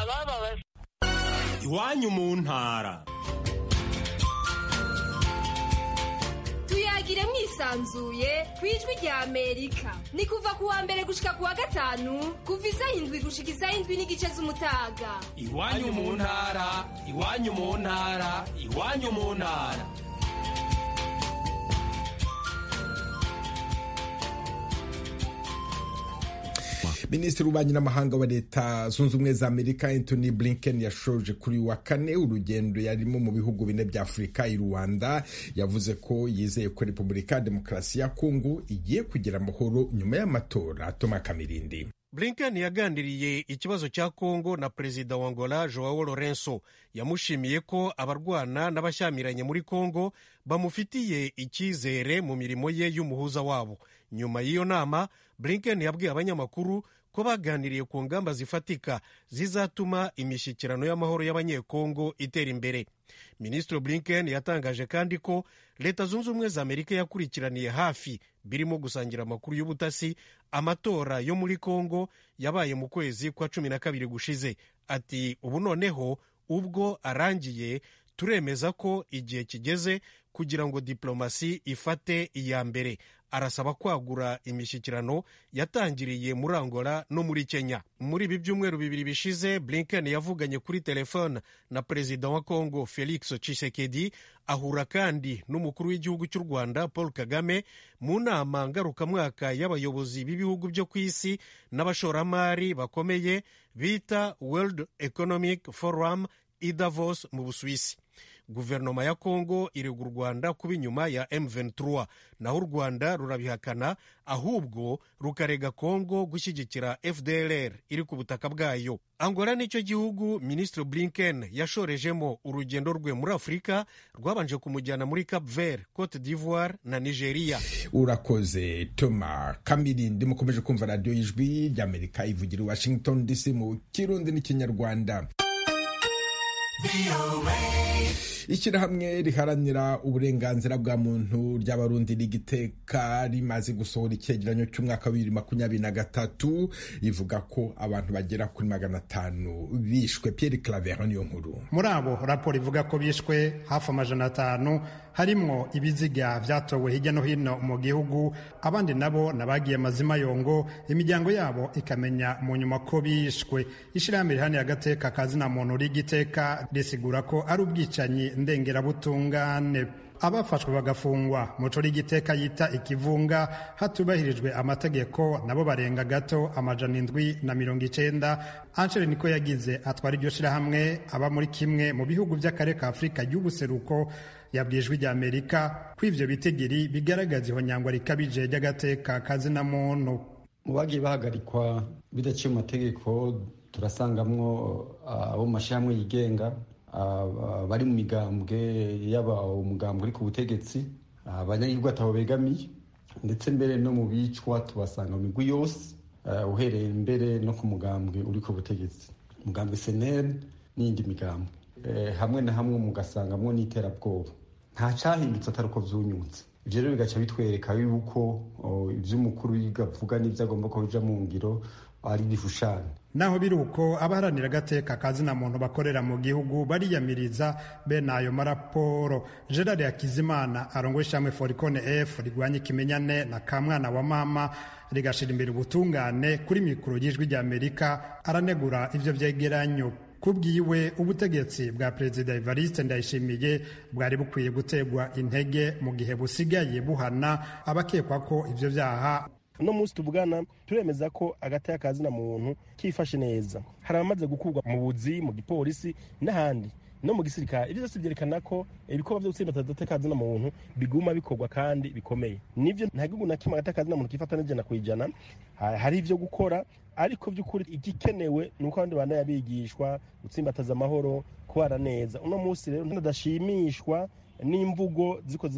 abababaza iwanyu mu ntara tuyagire mwisanzuye ku ijwi rya amerika ni kuva ku wa mbere gushika ku wa gatanu kuva isaha indwi gushika isaha indwi n'igice z'umutaga iwanyu mu ntara iwanyu mu ntara iwanyu mu ntara minisitiri w'ububanyi n'amahanga wa leta zunze ubumwe za amerika anthony blinken yashoje kuri uyu wa kane urugendo yarimo mu bihugu bine bya afurika i rwanda yavuze ko yizeye ko repubulika ya demokarasi ya kongo igiye kugira amahoro nyuma y'amatora toma kamirindi blinken yaganiriye ikibazo cya kongo na perezida wa angola joao lorenso yamushimiye ko abarwana n'abashyamiranye muri kongo bamufitiye icyizere mu mirimo ye y'umuhuza wabo nyuma y'iyo nama blinken yabwiye abanyamakuru ko baganiriye ku ngamba zifatika zizatuma imishyikirano y'amahoro y'abanyekongo itera imbere minisitiri blinken yatangaje kandi ko leta zunze ubumwe za amerika yakurikiraniye hafi birimo gusangira amakuru y'ubutasi amatora yo muri kongo yabaye mu kwezi kwa cumi na kabiri gushize ati ubu noneho ubwo arangiye turemeza ko igihe kigeze kugira ngo diplomasi ifate iya mbere arasaba kwagura imishyikirano yatangiriye muri angola no muri kenya muri ibi byumweru bibiri bishize blinken yavuganye kuri telefone na perezida wa congo felix tshisekedi ahura kandi n'umukuru w'igihugu cy'u rwanda paul kagame mu nama ngarukamwaka y'abayobozi b'ibihugu byo ku isi n'abashoramari bakomeye bita world economic forum i davos mu busuwisi guverinoma ya kongo irega u rwanda kuba inyuma ya m23 naho u rwanda rurabihakana ahubwo rukarega kongo gushyigikira fdlr iri ku butaka bwayo angola nicyo gihugu minisitiri blinken yashorejemo urugendo rwe muri afurika rwabanje kumujyana muri cap vert cote d'ivoire na nigeria urakoze toma kamirindi mukomeje kumva radiyo y'ijwi ry'amerika ivugira i washington dc mu kirundi n'ikinyarwanda ishyirahamwe riharanira uburenganzira bwa muntu ry'abarundi rigiteka rimaze gusohora icyegeranyo cy'umwaka wa bibiri makumyabiri na gatatu rivuga ko abantu bagera kuri magana atanu bishwe Pierre Claver niyo nkuru muri abo raporo ivuga ko bishwe hafi amajana atanu harimwo ibiziga byatowe hirya no hino mu gihugu abandi nabo nabagiye amazima yongo imiryango yabo ikamenya mu nyuma ko bishwe ishyirahamwe rihani agateka kazina muntu rigiteka risigura ko ari ubwicanyi ndengerabutungane abafashwe bagafungwa muco rigiteka yita ikivunga hatubahirijwe amategeko nabo barenga gato amajana indwi na mirongo icenda Angel niko yagize atwara iryo shirahamwe aba muri kimwe mu bihugu by'akarere ka Afurika y'ubuseruko yabwijwe ijya Amerika ko ivyo bitigiri bigaragaza ihonyangwa rikabije ry'agateka kazina muntu mu bagiye bahagarikwa bidaciye mu mategeko turasangamwo abo mu mashyirahamwe yigenga bari mu migambwe yaba umugambwe uri ku butegetsi abanyagihugu atabo begamiye ndetse mbere no mu bicwa tubasanga mu migwi yose uhereye mbere no ku mugambwe uri ku butegetsi umugambwe seneri n'iyindi migambwe hamwe na hamwe mugasangamwo n'iterabwoba nta cyahindutse atari uko byunyutse ibyo rero bigaca bitwereka yuko iby'umukuru avuga n'ibyo agomba kuba bijya mu ngiro ari ibishushanyo naho biri uko abaharanira agateka kazina muntu bakorera mu gihugu bariyamiriza bene ayo maraporo gerard hakizimana arongoye ishyamwe forikone f rigwanya ikimenyane na kamwana wa mama rigashira imbere ubutungane kuri mikoro y'ijwi rya amerika aranegura ibyo byegeranyo kubwiwe ubutegetsi bwa perezida evariste ndayishimiye bwari bukwiye gutegwa intege mu gihe busigaye buhana abakekwa ko ibyo byaha uno munsi tuvugana turemeza ko agataya kazina muntu kifashe neza hari abamaze gukurwa mu buzi mu gipolisi n'ahandi no mu gisirikare ibyo byose byerekana ko ibikorwa byo gutsinda agataya kazina muntu biguma bikorwa kandi bikomeye nibyo nta gihugu na kimwe agataya kazina muntu kifata n'ijana ku ijana hari ibyo gukora ariko by'ukuri igikenewe ni uko abandi bana yabigishwa gutsimbataza amahoro kubana neza uno munsi rero ntadashimishwa n'imvugo ziko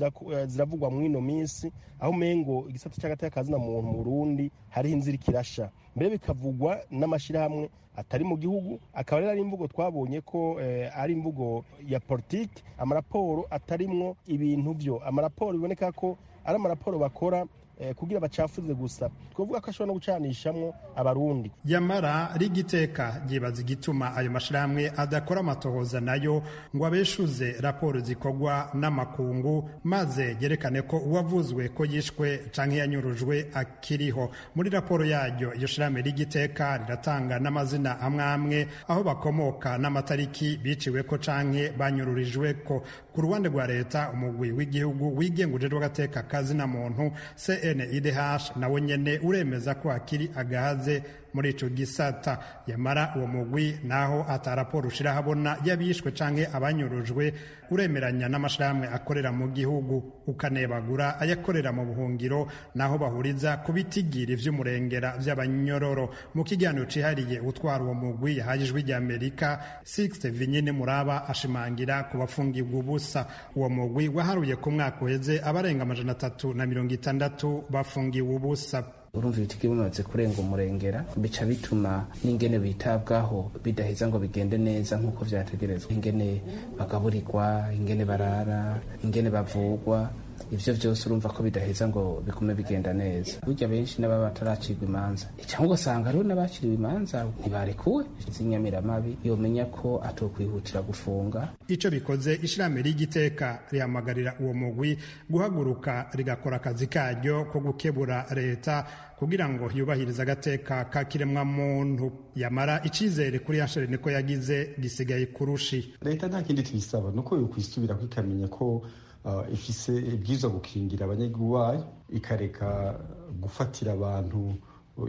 ziravugwa mu ino minsi aho umengo igisata cy'agateka kazina muntu mu Burundi hariho inzira ikirasha mbere bikavugwa n'amashyirahamwe atari mu gihugu akaba rero ari imvugo twabonye ko ari imvugo ya politiki amaraporo atarimwo ibintu byo amaraporo biboneka ko ari amaraporo bakora eh, kugira bacafuze gusa twovuga ko ashobora no gucanishamwo abarundi yamara rigiteka ryibaza igituma ayo mashyirahamwe adakora amatohoza nayo ngo abeshuze raporo zikorwa n'amakungu maze yerekane ko uwavuzwe ko yishwe canke yanyurujwe akiriho muri raporo yaryo iyo shirahamwe rigiteka riratanga n'amazina amwe amwe aho bakomoka n'amatariki biciweko canke banyururijweko ku ruhande rwa leta umugwi w'igihugu wigenga ujejwe agateka kazina muntu cnidh nawe nyene uremeza ko akiri agahaze muri ico gisata yamara uwo mugwi naho ataraporo ushirahabona y'abishwe canke abanyurujwe uremeranya n'amashirahamwe akorera mu gihugu ukanebagura ayakorera mu buhungiro naho bahuriza ku bitigiri vy'umurengera vy'abanyororo mu kiganiro cihariye utwara uwo mugwi yahaye ijwi rya amerika 6 vinyine muraba ashimangira ku bafungirwa ubusa uwo mugwi waharuye ku mwaka uheze abarenga amajana atatu na mirongo itandatu bafungiwe ubusa urumva ibiti bimaze kurenga umurengera bica bituma n'ingene bitabwaho bidaheza ngo bigende neza nk'uko byategerezwa ingene bagaburirwa ingene barara ingene bavugwa ibyo byose urumva ko bidaheza ngo bigume bigenda neza burya benshi n'ababa bataracirwa imanza cyangwa ugasanga rero n'abaciriwe imanza ntibarekuwe z'inyamiramabi yomenya ko atokwihutira gufunga icyo bikoze ishyirahamwe ry'igiteka rihamagarira uwo mugwi guhaguruka rigakora akazi karyo ko gukebura leta kugira ngo yubahirize agateka k'ikiremwamuntu yamara icyizere kuri yasheri niko yagize gisigaye kurushi leta nta kindi tuyisaba ni uko yokwisubira ikamenya ko Uh, ifise ibwirizwa gukingira abanyagihugu bayo ikareka gufatira abantu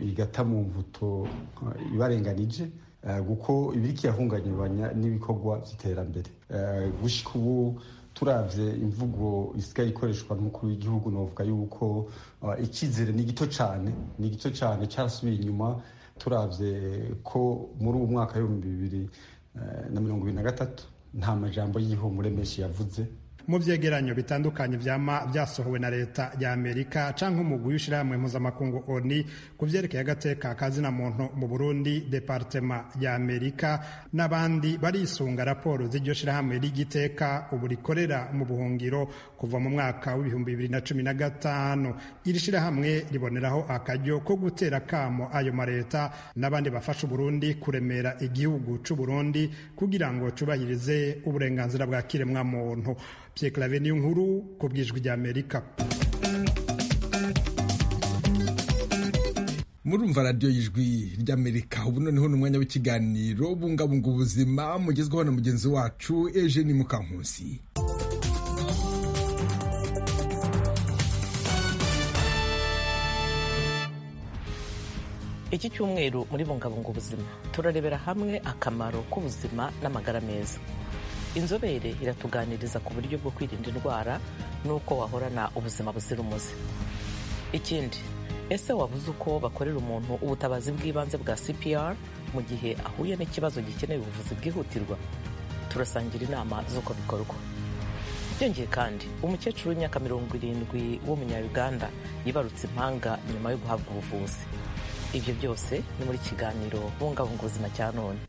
igata mu mvuto uh, ibarenganije uh, kuko ibiriko irahungabanya n'ibikorwa by'iterambere gushika ubu turavye imvugo isigaye ikoreshwa n'umukuru w'igihugu novuga yuko icyizere ni gito cane ni gito cane carasubiye inyuma turavye ko muri uwo mwaka w'ibihumbi bibiri na mirongo ibiri na gatatu nta majambo y'ihumure menshi yavuze mu byegeranyo bitandukanye vyama byasohowe na leta ya amerika canke umugwi w'ishirahamwe mpuzamakungu oni ku vyerekeye agateka kazina muntu mu burundi departema ya amerika n'abandi barisunga raporo z'iryo shirahamwe ry'igiteka ubu rikorera mu buhungiro kuva mu mwaka w'ibihumbi bibiri na cumi na gatanu iri shirahamwe riboneraho akaryo ko gutera kamo ayo maleta n'abandi bafasha uburundi kuremera igihugu c'uburundi kugira ngo cubahirize uburenganzira bwa kiremwamuntu byekirave niyo nkuru ku bwijwi rya amerika murumva radiyo y'ijwi ry'amerika ubu noneho ni umwanya w'ikiganiro bungabunga ubuzima mugezweho na mugenzi wacu eugene mukankusi iki cyumweru muri bungabunga ubuzima turarebera hamwe akamaro k'ubuzima n'amagara meza inzobere iratuganiriza ku buryo bwo kwirinda indwara n'uko wahorana ubuzima buzira umuze ikindi ese wabuze uko bakorera umuntu ubutabazi bw'ibanze bwa cpr mu gihe ahuye n'ikibazo gikeneye ubuvuzi bwihutirwa turasangira inama z'uko bikorwa byongeye kandi umukecuru w'imyaka mirongo irindwi w'umunyaruganda yibarutse impanga nyuma yo guhabwa ubuvuzi ibyo byose ni muri kiganiro bungabunga ubuzima cya none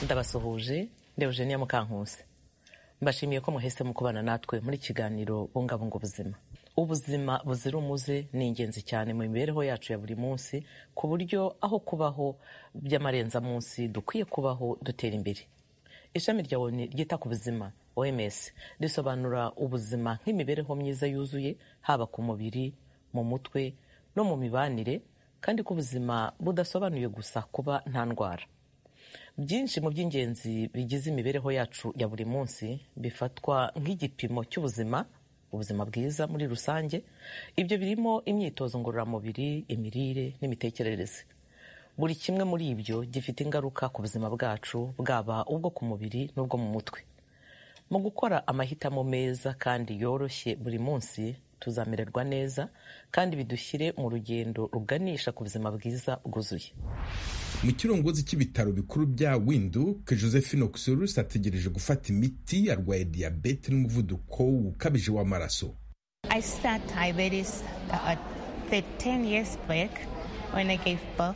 ndabasuhuje ndebujeniya mukankusi mbashimiye ko muhise mu kubana natwe muri kiganiro bungabunga ubuzima ubuzima buzira umuze ni ingenzi cyane mu mibereho yacu ya buri munsi ku buryo aho kubaho by'amarenzamunsi dukwiye kubaho dutera imbere ishami rya oni ryita ku buzima oms risobanura ubuzima nk'imibereho myiza yuzuye haba ku mubiri mu mutwe no mu mibanire kandi ko ubuzima budasobanuye gusa kuba nta ndwara byinshi mu by'ingenzi bigize imibereho yacu ya buri munsi bifatwa nk'igipimo cy'ubuzima ubuzima bwiza muri rusange ibyo birimo imyitozo ngororamubiri imirire n'imitekerereze buri kimwe muri ibyo gifite ingaruka ku buzima bwacu bwaba ubwo ku mubiri n'ubwo mu mutwe mu gukora amahitamo meza kandi yoroshye buri munsi tuzamererwa neza kandi bidushyire mu rugendo ruganisha ku buzima bwiza bwuzuye mu kirongozi cy'ibitaro bikuru bya winduke josephine oxurus ategereje gufata imiti arwaye diyabete n'umuvuduko ukabije w'amaraso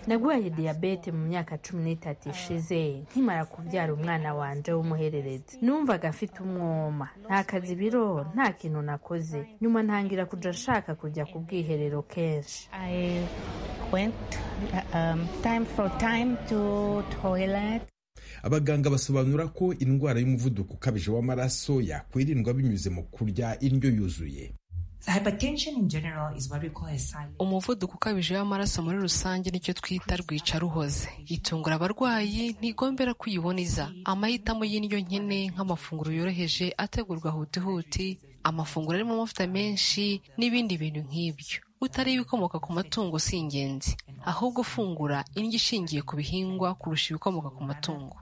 nagwaye diyabete mu myaka cumi n'itatu ishize nkimara kubyara umwana wanjye w'umuhererezi numvaga mfite umwoma nta kazi biro nta kintu nakoze nyuma ntangira kujya nshaka kujya ku bwiherero kenshi abaganga basobanura ko indwara y'umuvuduko ukabije w'amaraso yakwirindwa binyuze mu kurya indyo yuzuye umuvuduko ukabije w'amaraso muri rusange nicyo twita rwica ruhoze itungura abarwayi ntigombera ko uyiboneza amahitamo y'indyo nkene nk'amafunguro yoroheje ategurwa hutihuti amafunguro arimo amavuta menshi n'ibindi bintu nk'ibyo utari ibikomoka ku matungo si ingenzi ahubwo ufungura indyo ishingiye ku bihingwa kurusha ibikomoka ku matungo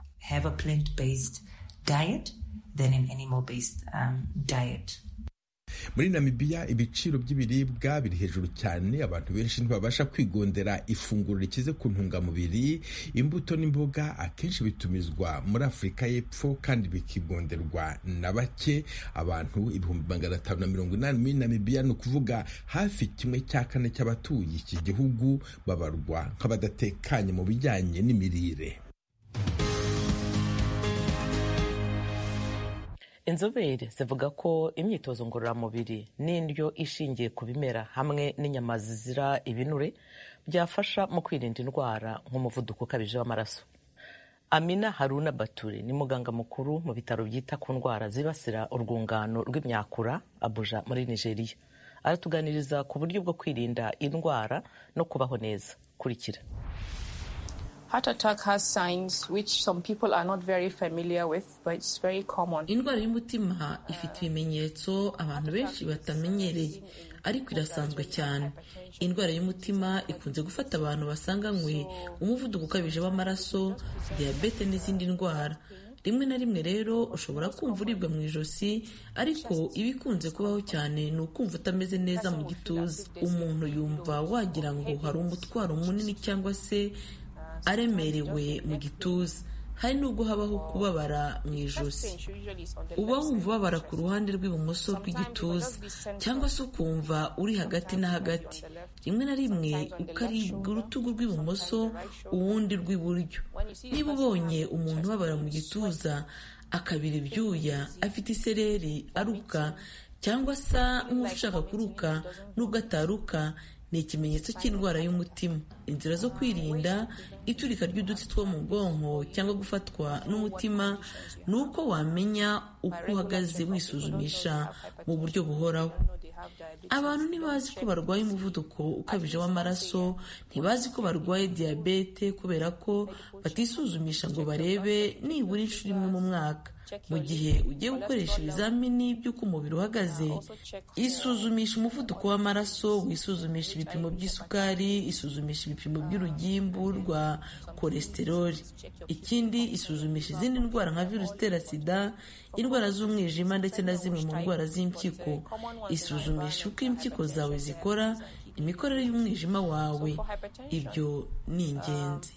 muri namibiya ibiciro by'ibiribwa biri hejuru cyane abantu benshi ntibabasha kwigondera ifunguro rikize ku ntungamubiri imbuto n'imboga akenshi bitumizwa muri afurika y'epfo kandi bikigonderwa na bake abantu ibihumbi magana atanu na mirongo inani muri namibiya ni ukuvuga hafi kimwe cya kane cy'abatuye iki gihugu babarwa nk'abadatekanye mu bijyanye n'imirire inzobere zivuga ko imyitozo ngororamubiri n'indyo ishingiye ku bimera hamwe n'inyama zizira ibinure byafasha mu kwirinda indwara nk'umuvuduko ukabije w'amaraso amina haruna bature ni muganga mukuru mu bitaro byita ku ndwara zibasira urwungano rw'imyakura abuja muri nigeria aratuganiriza ku buryo bwo kwirinda indwara no kubaho neza kurikira indwara y'umutima ifite ibimenyetso abantu benshi batamenyereye ariko irasanzwe cyane indwara y'umutima ikunze gufata abantu basanganywe umuvuduko ukabije w'amaraso diyabete n'izindi ndwara rimwe na rimwe rero ushobora kumva uribwa mu ijosi ariko iba ikunze kubaho cyane ni ukumva utameze neza mu gituza umuntu yumva wagira ngo hari umutwaro munini cyangwa se aremerewe mu gituza hari n'ubwo habaho kubabara mu ijosi uba wumva ubabara ku ruhande rw'ibumoso rw'igituza cyangwa se ukumva uri hagati na hagati rimwe na rimwe ukaribwa urutugu rw'ibumoso uwundi rw'iburyo niba ubonye umuntu ubabara mu gituza akabira ibyuya afite isereri aruka cyangwa asa nk'ushaka kuruka n'ubwo ataruka ni ikimenyetso cy'indwara y'umutima inzira zo kwirinda iturika ry'uduti two mu bwonko cyangwa gufatwa n'umutima ni uko wamenya uko uhagaze wisuzumisha mu buryo buhoraho abantu ntibazi ko barwaye umuvuduko ukabije w'amaraso ntibazi ko barwaye diyabete kubera ko batisuzumisha ngo barebe nibura inshuro imwe mu mwaka mu gihe ugiye gukoresha ibizamini by'uko umubiri uhagaze isuzumisha umuvuduko w'amaraso wisuzumisha ibipimo by'isukari isuzumisha ibipimo by'urugimbu rwa kolesteroli ikindi isuzumisha izindi ndwara nka virusi itera sida indwara z'umwijima ndetse na zimwe mu ndwara z'impyiko isuzumisha uko impyiko zawe zikora imikorere y'umwijima wawe ibyo ni ingenzi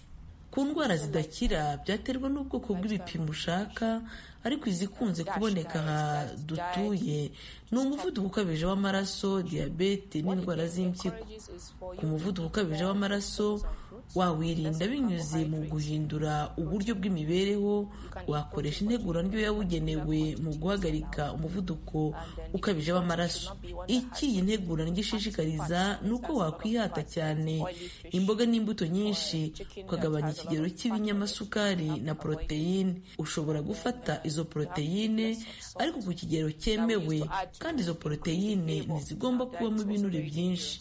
ku ndwara zidakira byaterwa n'ubwoko bw'ibipimo ushaka ariko izikunze kuboneka aha dutuye ni umuvuduko ukabije w'amaraso diyabete n'indwara z'impyiko ku muvuduko ukabije w'amaraso wawirinda binyuze mu guhindura uburyo bw'imibereho wakoresha integura ndyo yabugenewe mu guhagarika umuvuduko ukabije w'amaraso iki iyi ntegura ndyo ishishikariza ni uko wakwihata cyane imboga n'imbuto nyinshi ukagabanya ikigero cy'ibinyamasukari na poroteyine ushobora gufata izo poroteyine ariko ku kigero cyemewe kandi izo poroteyine ntizigomba kubamo ibinure byinshi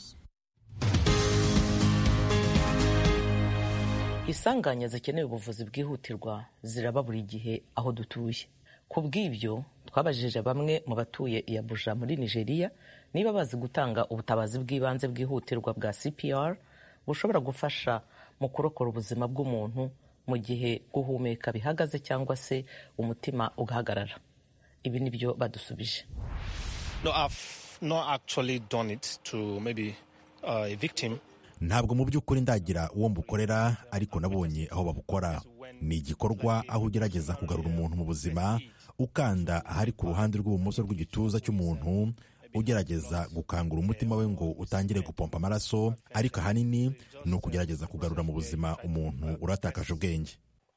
isanganya zikeneye ubuvuzi bwihutirwa ziraba buri gihe aho dutuye ku bw'ibyo twabajije bamwe mu batuye i Abuja muri nigeria niba bazi gutanga ubutabazi bw'ibanze bwihutirwa bwa cpr bushobora gufasha mu kurokora ubuzima bw'umuntu mu gihe guhumeka bihagaze cyangwa se umutima ugahagarara ibi ni byo badusubije no, I've not actually done it to maybe uh, a victim ntabwo mu by'ukuri ndagira uwo mbukorera ariko nabonye aho babukora ni igikorwa aho ugerageza kugarura umuntu mu buzima ukanda ahari ku ruhande rw'ibumoso rw'igituza cy'umuntu ugerageza gukangura umutima we ngo utangire gupompa amaraso ariko ahanini ni ukugerageza kugarura mu buzima umuntu uratakaje ubwenge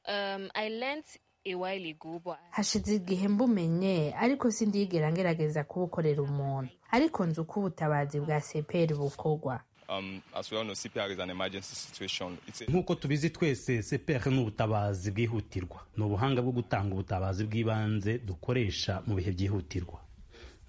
Um, I learned a while ago, but hashize igihe mbumenye ariko sindiyigera ngerageza kubukorera umuntu ariko nzi uko ubutabazi bwa seperi bukorwa Um, as we all know, CPR is an emergency situation. It's a, nk'uko tubizi twese CPR ni ubutabazi bwihutirwa ni ubuhanga bwo gutanga ubutabazi bw'ibanze dukoresha mu bihe byihutirwa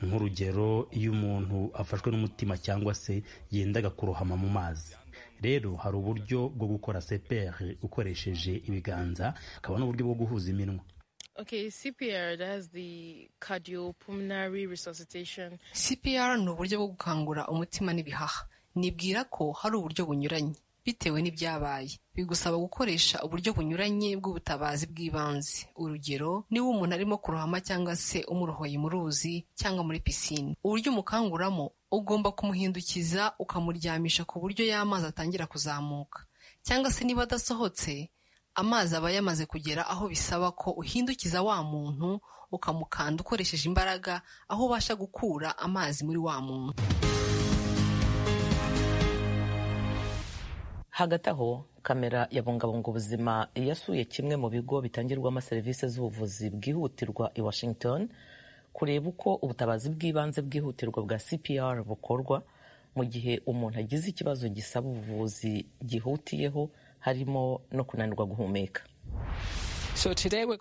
nk'urugero iyo umuntu afashwe n'umutima cyangwa se yendaga kurohama mu mazi rero hari uburyo bwo gukora CPR ukoresheje ibiganza hakaba n'uburyo bwo guhuza iminwa Okay, CPR, that's the cardiopulmonary resuscitation. CPR ni uburyo bwo gukangura umutima n'ibihaha nibwira ko hari uburyo bunyuranye bitewe n'ibyabaye bigusaba gukoresha uburyo bunyuranye bw'ubutabazi bw'ibanze urugero niba umuntu arimo kurohama cyangwa se umurohoye mu ruzi cyangwa muri pisine uburyo umukanguramo ugomba kumuhindukiza ukamuryamisha ku buryo y'amazi atangira kuzamuka cyangwa se niba adasohotse amazi aba yamaze kugera aho bisaba ko uhindukiza wa muntu ukamukanda ukoresheje imbaraga aho ubasha gukura amazi muri wa muntu hagati aho kamera yabungabunga ubuzima yasuye kimwe mu bigo bitangirwamo serivisi z'ubuvuzi bwihutirwa i washington kureba uko ubutabazi bw'ibanze bwihutirwa bwa cpr bukorwa mu gihe umuntu agize ikibazo gisaba ubuvuzi gihutiyeho harimo no kunanirwa guhumeka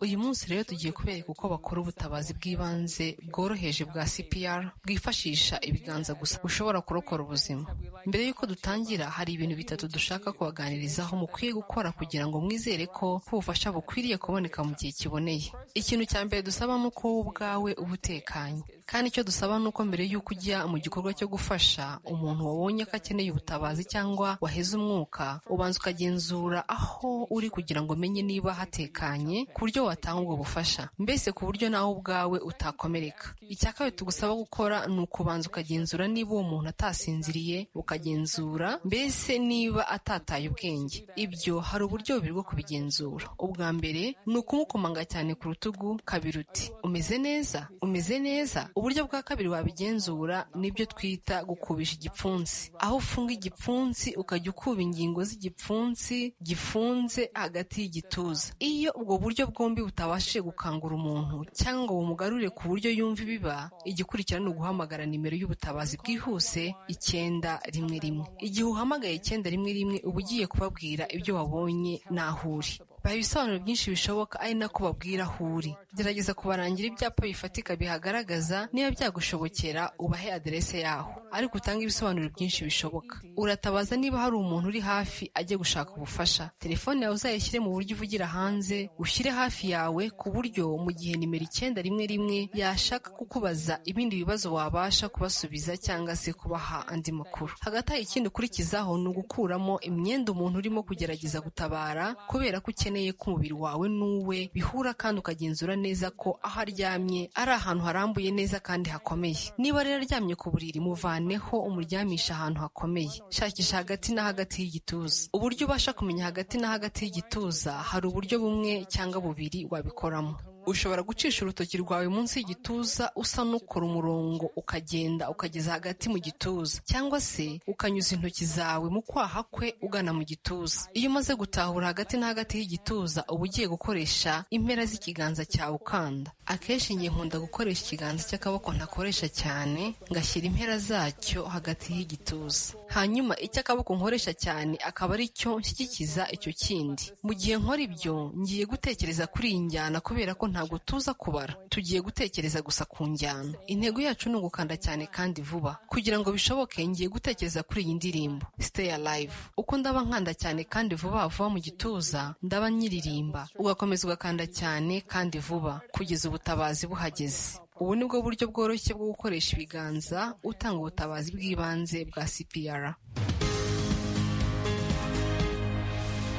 uyu munsi rero tugiye kubereka uko bakora ubutabazi bw'ibanze bworoheje bwa CPR bwifashisha ibiganza gusa bushobora kurokora ubuzima mbere y'uko dutangira hari ibintu bitatu dushaka kubaganirizaho mukwiye gukora kugira ngo mwizere ko ubufasha bukwiriye kuboneka mu gihe kiboneye ikintu cya mbere dusaba ni uko wowe ubwawe uba utekanye kandi icyo dusaba ni uko mbere y'uko ujya mu gikorwa cyo gufasha umuntu wabonye ko akeneye ubutabazi cyangwa waheze umwuka ubanza ukagenzura aho uri kugira ngo umenye niba hatekanye ku buryo watanga ubwo bufasha mbese ku buryo nawe ubwawe utakomereka icya kabiri tugusaba gukora ni ukubanza ukagenzura niba uwo muntu atasinziriye ukagenzura mbese niba atataye ubwenge ibyo hari uburyo bubiri bwo kubigenzura ubwa mbere ni ukumukomanga cyane ku rutugu kabiri uti umeze neza umeze neza uburyo bwa kabiri wabigenzura nibyo twita gukubisha igipfunsi aho ufunga igipfunsi ukajya ukuba ingingo z'igipfunsi gifunze hagati y'igituza iyo ubwo buryo bwombi butabashije gukangura umuntu cyangwa ngo bumugarure ku buryo yumva ibiba igikurikira ni uguhamagara nimero y'ubutabazi bwihuse icyenda rimwe rimwe igihe uhamagaye icyenda rimwe rimwe uba ugiye kubabwira ibyo wabonye n'aho uri baha ibisobanuro byinshi bishoboka ari nako babwira aho uri gerageza kubarangira ibyapa bifatika bihagaragaza niba byagushobokera ubahe aderese yaho ariko utange ibisobanuro byinshi bishoboka uratabaza niba hari umuntu uri hafi ajya gushaka ubufasha telefone yawe uzayishyire mu buryo uvugira hanze ushyire hafi yawe ku buryo mu gihe nimero icyenda rimwe rimwe yashaka kukubaza ibindi bibazo wabasha kubasubiza cyangwa se kubaha andi makuru hagati aho ikindi ukurikizaho ni ugukuramo imyenda umuntu urimo kugerageza gutabara kubera ko ukeneye ukeneye ko umubiri wawe n'uwe bihura kandi ukagenzura neza ko aho aryamye ari ahantu harambuye neza kandi hakomeye niba rero aryamye ku buriri muvaneho umuryamisha ahantu hakomeye shakisha hagati na hagati y'igituza uburyo ubasha kumenya hagati na hagati y'igituza hari uburyo bumwe cyangwa bubiri wabikoramo ushobora gucisha urutoki rwawe munsi y'igituza usa n'ukora umurongo ukagenda ukageza hagati mu gituza cyangwa se ukanyuza intoki zawe mu kwaha kwe ugana mu gituza iyo umaze gutahura hagati na hagati y'igituza uba ugiye gukoresha impera z'ikiganza cyawe ukanda akenshi ngiye nkunda gukoresha ikiganza cy'akaboko ntakoresha cyane ngashyira impera zacyo hagati y'igituza hanyuma icy'akaboko nkoresha cyane akaba ari cyo nshyigikiza icyo kindi mu gihe nkora ibyo ngiye gutekereza kuri iyi njyana kubera ko ntabwo tuza kubara tugiye gutekereza gusa ku njyana intego yacu ni ugukanda cyane kandi vuba kugira ngo bishoboke ngiye gutekereza kuri iyi ndirimbo stay alive uko ndaba nkanda cyane kandi vuba vuba mu gituza ndaba nyiririmba ugakomeza ugakanda cyane kandi vuba kugeza ubutabazi buhageze ubu ni bwo buryo bworoshye bwo gukoresha ibiganza utanga ubutabazi bw'ibanze bwa cpr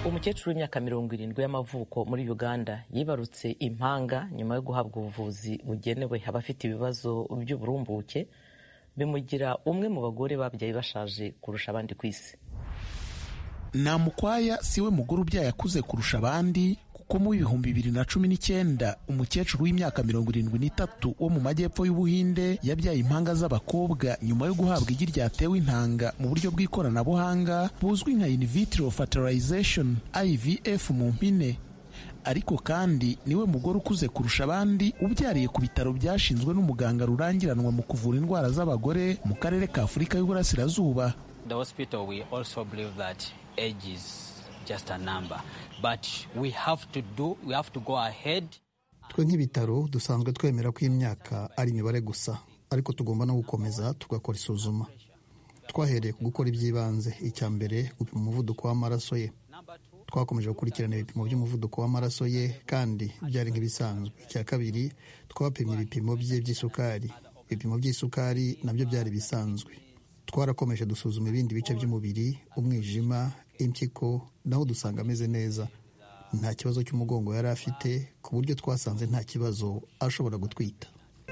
umukecuru w'imyaka mirongo irindwi y'amavuko muri uganda yibarutse impanga nyuma yo guhabwa ubuvuzi bugenewe abafite ibibazo by'uburumbuke bimugira umwe mu bagore babyaye bashaje kurusha abandi ku isi nta mukwaya si we mugore ubyaye akuze kurusha abandi ko mu bihumbi bibiri na cumi n'icyenda umukecuru w'imyaka mirongo irindwi n'itatu wo mu majyepfo y'ubuhinde yabyaye impanga z'abakobwa nyuma yo guhabwa igi ryatewe intanga mu buryo bw'ikoranabuhanga buzwi nka in vitro fertilization ivf mu mpine ariko kandi niwe mugore ukuze kurusha abandi ubyariye ku bitaro byashinzwe n'umuganga rurangiranwa mu kuvura indwara z'abagore mu karere ka afurika y'uburasirazuba The hospital, we also believe that age is just a number, but we have to do, we have to go ahead. twe nk'ibitaro dusanzwe twemera ko imyaka ari imibare gusa ariko tugomba no gukomeza tugakora isuzuma twahereye ku gukora iby'ibanze icya mbere gupima umuvuduko w'amaraso ye twakomeje gukurikirana ibipimo by'umuvuduko w'amaraso ye kandi byari nk'ibisanzwe icya kabiri twapimye ibipimo bye by'isukari ibipimo by'isukari nabyo byari bisanzwe twarakomeje dusuzuma ibindi bice by'umubiri umwijima impyiko naho dusanga ameze neza nta kibazo cy'umugongo yari afite ku buryo twasanze nta kibazo ashobora gutwita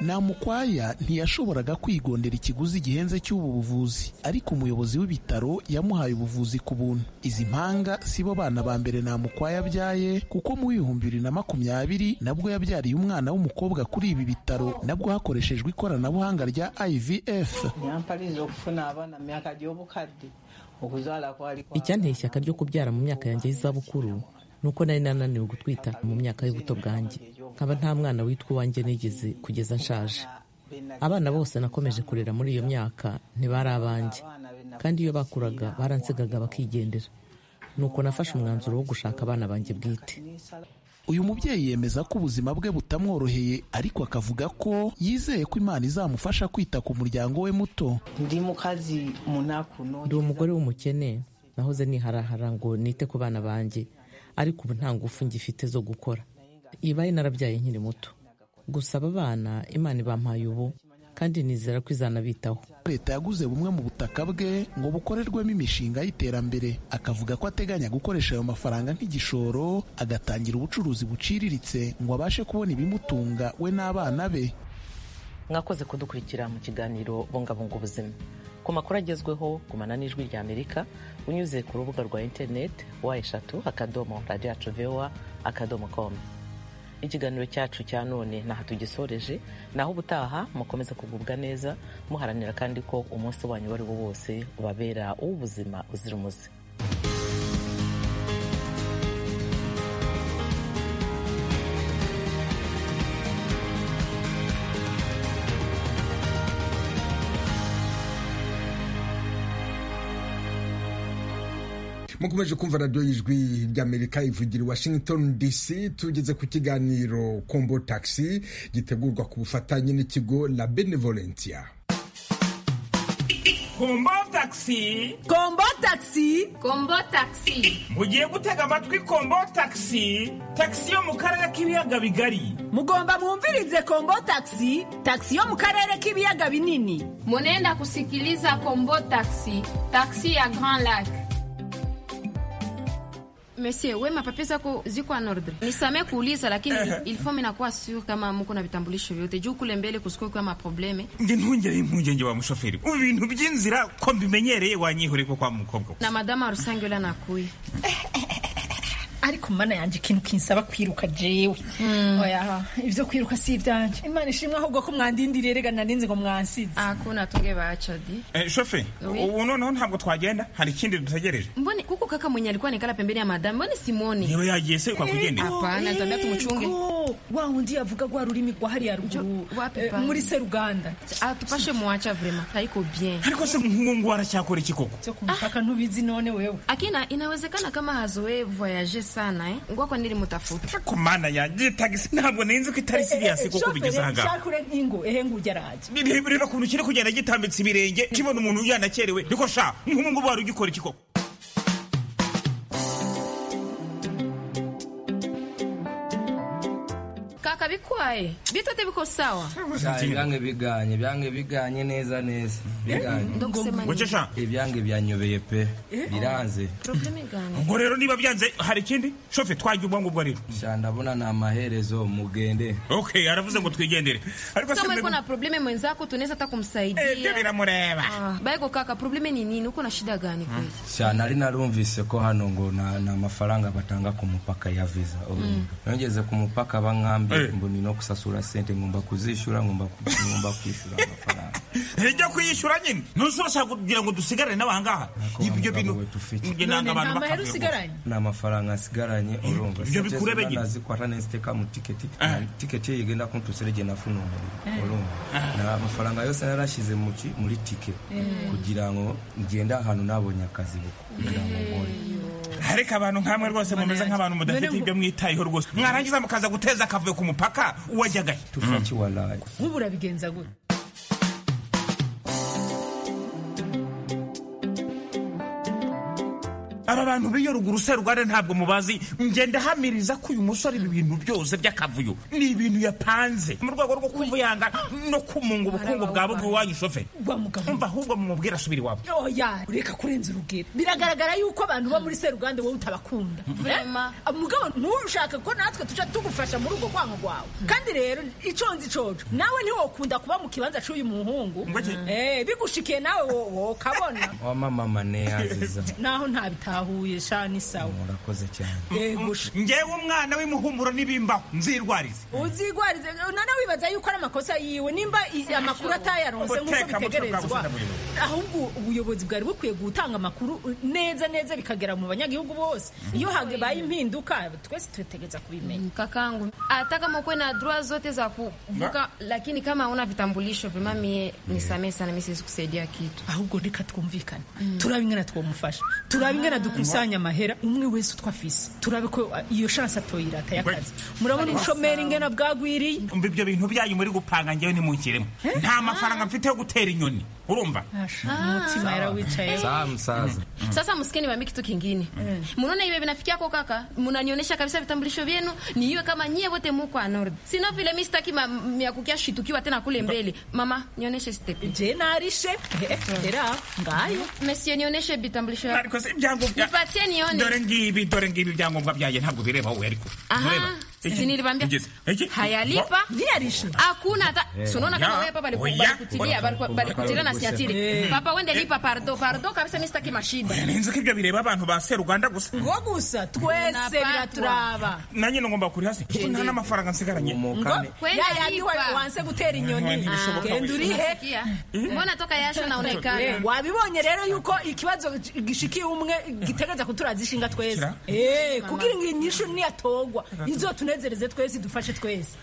namukwaya ntiyashoboraga kwigondera ikiguzi gihenze cy'ubu buvuzi ariko umuyobozi w'ibitaro yamuhaye ubuvuzi ku buntu izi mpanga si bo bana ba mbere namukwaya abyaye kuko mu bihumbi bibiri na makumyabiri nabwo yabyariye umwana w'umukobwa kuri ibi bitaro nabwo hakoreshejwe ikoranabuhanga rya ivf nyampaliza okufuna abaana mu myaka gy'obukadde okuzaala kwali icyanteye ishyaka ryo kubyara mu myaka yanjye y'izabukuru ni uko nari nananiwe gutwita mu myaka y'ubuto bwanjye nkaba nta mwana witwa uwanjye nigeze kugeza nshaje abana bose nakomeje kurera muri iyo myaka ntibari abanjye kandi iyo bakuraga baransigaga bakigendera nuko nafashe umwanzuro wo gushaka abana banjye bwite uyu mubyeyi yemeza ko ubuzima bwe butamworoheye ariko akavuga ko yizeye ko imana izamufasha kwita ku muryango we muto ndi mu kazi munaku ndi umugore w'umukene nahoze niharahara ngo nite ku bana banjye ariko ubu nta ngufu ngifite zo gukora ibaye narabyaye nkiri muto gusa aba bana imana ibampaye ubu kandi nizera ko izanabitaho leta yaguze bumwe mu butaka bwe ngo bukorerwemo imishinga y'iterambere akavuga ko ateganya gukoresha ayo mafaranga nk'igishoro agatangira ubucuruzi buciriritse ngo abashe kubona ibimutunga we n'abana be mwakoze kudukurikira mu kiganiro bungabunga ubuzima ku makuru agezweho gumana n'ijwi rya amerika unyuze ku rubuga rwa interineti wa eshatu akadomo radiyo yacu vewa akadomo komu ikiganiro cyacu cya none ntaho tugisoreje naho ubutaha mukomeza kugubwa neza muharanira kandi ko umunsi wanyu uwo ari wo wose ubabera uw'ubuzima uzira umuze mukomeje kumva radiyo y'ijwi ry'amerika ivugira i washington dc tugeze ku kiganiro kombo taxi gitegurwa ku bufatanye n'ikigo la benevolentia kombo taxi kombo taxi kombo taxi mugiye gutega amatwi kombo taxi taxi yo mu karere k'ibiyaga bigari mugomba mwumvirize kombo taxi taxi yo mu karere k'ibiyaga binini munenda kusikiliza kombo taxi taxi ya grand lac Monsieur, we mapapi zako ziko an ordre. Nisamee kuuliza lakini il faut minakuwa sure kama muko na vitambulisho vyote juu kule mbele kusikuwe kwa maprobleme. nge ntungere impungenge wa mushoferi ubu bintu by'inzira ko mbimenyereye wanyihore ko kwa mukobwa Na madama rusange ula nakuye. ariko mana yanjye ikintu kinsaba kwiruka jewe oya ibyo kwiruka si ibyanjye imana ishimwe ahubwo ko mwandindiriye rega narinzi ngo mwansize Hakuna tunge bacha di. Eh, shoferi Oui. ubu noneho ntabwo twagenda hari ikindi dutegereje Mbone kuko kaka mwenye alikuwa nikala pembeni ya madama. Mbone simuoni. niba yagiye se kwakugendera Hapana, nitambia tumuchunge. wa wundi yavuga rwa rurimi rwa hariya ruguru eh, pana? muri seruganda Atupashe mwacha vrema. Haiko bien. ariko se umuhungu aracyakora iki koko cyo kumupaka ntubizi none wewe Akina inawezekana kama hazoe voyager sana eh. Ngwako nili mutafuta. ku mana yanjye tagisi ntabwo ninzi ko itari siriyasi koko bigeze aha ngaha shakure nk'ingo ehe ngujya araje bireba ukuntu kiri kugenda gitambitse ibirenge kibona umuntu yanakerewe ariko sha nk'umuhungu wari ugikora iki koko kaka bikwaye bitote biko sawa Cyane byange biganye byange biganye neza neza biganye Ndagusema nini? Wicesha? ibyange byanyobeye pe biranze probleme igana ubwo rero niba byanze hari ikindi shofe twajya ubwo ngubwo rero ndabona ni amaherezo mugende okay aravuze ngo twigendere ariko Kama se yuko na mbe- probleme mwenzako tunaweza hata kumsaidia. Eh, ndio vinamureva. Ah, Baiko kaka, probleme ni nini? Uko na shida gani kweli? cyane ari narumvise ko hano ngo na- ni amafaranga batanga ku mupaka ya visa Oh. Mm. nongeze ku mupaka bankambye ngo ni no kusasura sente ngomba kuzishyura ngomba ku- ngomba kwishyura amafaranga ntijya kuyishyura nyine ntuzi urashaka kugira ngo dusigarane n'abangaha ibyo bintu njye nanga abantu bakavuga ni amafaranga asigaranye urumva Ibyo bikurebe nyine. nazikwata neza iteka mu tiketi Na tiketi iyo igenda kuntuserege nafunungura Eh. urumva ni amafaranga yose narashyize mu ki- muri tike Mm. kugira ngo ngende ahantu nabonye akazi buko kugira ngo nkore ariko abantu nkamwe rwose mumeze nk'abantu mudafite ibyo mwitayeho rwose mwarangiza mukaza guteza akavuyo ku mupaka uwajyagaye tufaki walayi nk'ubu urabigenza gute aba bantu b'iyo ruguru se rwanda ntabwo mubazi ngenda hamiriza ko uyu musore ibi bintu byose by'akavuyo ni ibintu yapanze mu rwego rwo kuvuyanga no kumunga ubukungu bwa bubwe iwanyu shoferi umva ahubwo mumubwire asubire iwabo oya ureka kurenza urugero biragaragara yuko abantu bo muri seruganda wowe utabakunda Vrema. Eh? mugabo ntushaka ko natwe tuca tugufasha muri urwo rwango rwawe kandi rero iconzi icoco nawe ntiwokunda kuba mu kibanza c'uyu muhungu Eh, bigushikiye nawe wo- wokabona wamamama neyaziza naho ntabitahuye sha ni sawa murakoze cyane ngewe umwana w'imuhumuro n'ibimbaho nzirwarize uzigwarize nana wibaza yuko ari amakosa yiwe nimba i- amakuru atayaronse nk'uko Ubuteka, umutwe bwawe bitegerezwa busa ahubwo ubuyobozi bwari bukwiye gutanga amakuru neza neza bikagera mu banyagihugu bose iyo habaye impinduka twese tutegereza kubimenya Kakangu, hata kama ukuwe na droit zote za kuvuka, lakini kama hauna vitambulisho vyema, mie nisamehe sana, mimi siwezi kusaidia kitu. ahubwo reka twumvikane turabe ingana twamufasha turabe ingana dukusanya amahera umwe wese utwo afise turabe ko uh, iyo shansi atoyirata y'akazi murabona ubushomeri ingana bwagwiriye umva ibyo bintu byanyu muri gupanga ngewe ntimunkiremo nta mafaranga mfite yo gutera inyoni urumva umutima yarawicaye sawa musaza Sasa msikeni wami kitu kingine. Munaona hivi vinafikia kwa kaka, mnanionyesha kabisa vitambulisho vyenu, niiwe kama nyie wote muko anord. Sina vile mimi sitaki ma- mia kukia shitukiwa tena kule mbele. Mama, nionyeshe stepi. Je narishe. Era ngayo. Monsieur nionyeshe vitambulisho vyako. Ariko si ibyangombwa. Nipatie nione. dore ngibi dore ngibi ibyangombwa byanjye ntabwo bireba wowe ariko Aha, Mureba. Iki? si nilibambia. Iki? Iki? Hayalipa. Hakuna hata. Eh, Si unaona kama ya. wewe papa Oh, baliku- ya. balikutilia, baliku- balikutilia na siatili. Eh. Papa wende lipa pardo, pardo kabisa mimi sitaki mashida. ninzi ko ibyo bireba abantu ba seruganda gusa ngo gusa twese biraturaba nanjye ngomba kuri hasi kuko nta n'amafaranga nsigaranye Kwenda lipa. wanse gutera Mwanya inyoni ntibishoboka genda wese. urihe Sikia. Mbona toka yasho naonekana. Eh, wabibonye rero yuko ikibazo gishikiye umwe gitegereza kuturaza ishinga twese Eh, kugira ngo inyishu niyatogwa izotunezereze twese idufashe twese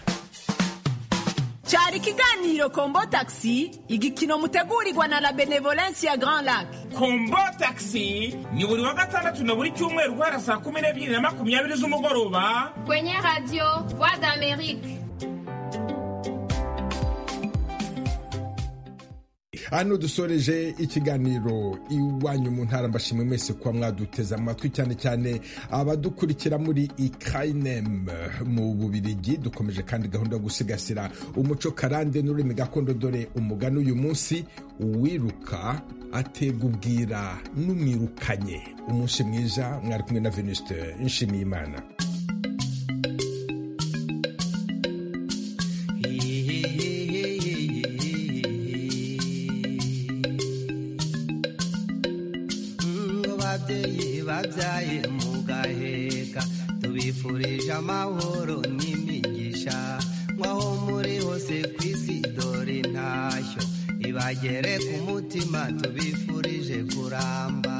cyari ikiganiro kombo taxi igikino mutegurirwa na la benevolence ya grand lac kombo taxi ni buri wa gatandatu na buri cyumweru guhera saa kumi n'ebyiri na makumyabiri z'umugoroba Kwenye radio Voix d'Amérique. hano dusoreje ikiganiro iwanyu mu ntara mbashimwe mwese kuba mwaduteze amatwi cyane cyane abadukurikira muri ikinem mu bubirigi dukomeje kandi gahunda yo gusigasira umuco karande n'ururimi gakondo dore umugani uyu munsi uwiruka atega ubwira n'umwirukanye umunsi mwiza mwari kumwe na venuste nshimiyimana ababyeyi babyaye mugaheka tubifurije amahoro n'imigisha nk'aho muri hose ku isi dore intashyo ibagere ku mutima tubifurije kuramba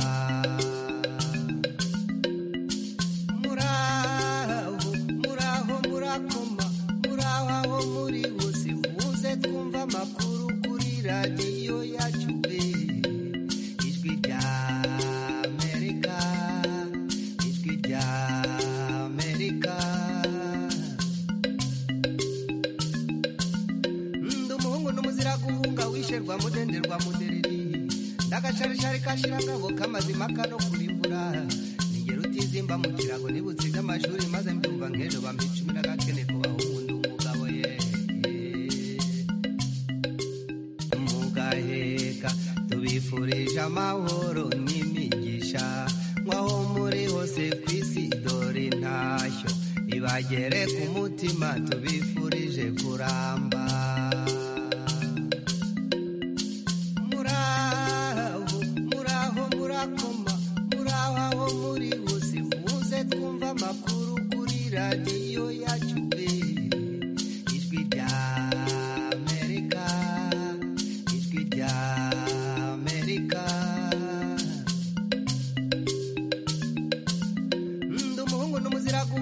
muraho muraho murakoma muraho aho muri hose muze twumva amakuru kuri radiyo yacu pe ijwi rya amerika ijwi rya amerika ndi umuhungu n'umuzira guhunga wisherwa mudenderwa mudereri ndagasharishari kashirangabo kamazima kano kurimbura ningero utizimba mu kirago nibutse iby'amashuri maze mbyumva nk'ejo bambicumira gakene ku bahungu ndi umugabo bagere ku mutima tubifurije kuramba muraho muraho murakoma muraho aho muri bose muze twumva amakuru kuri radiyo yacu pe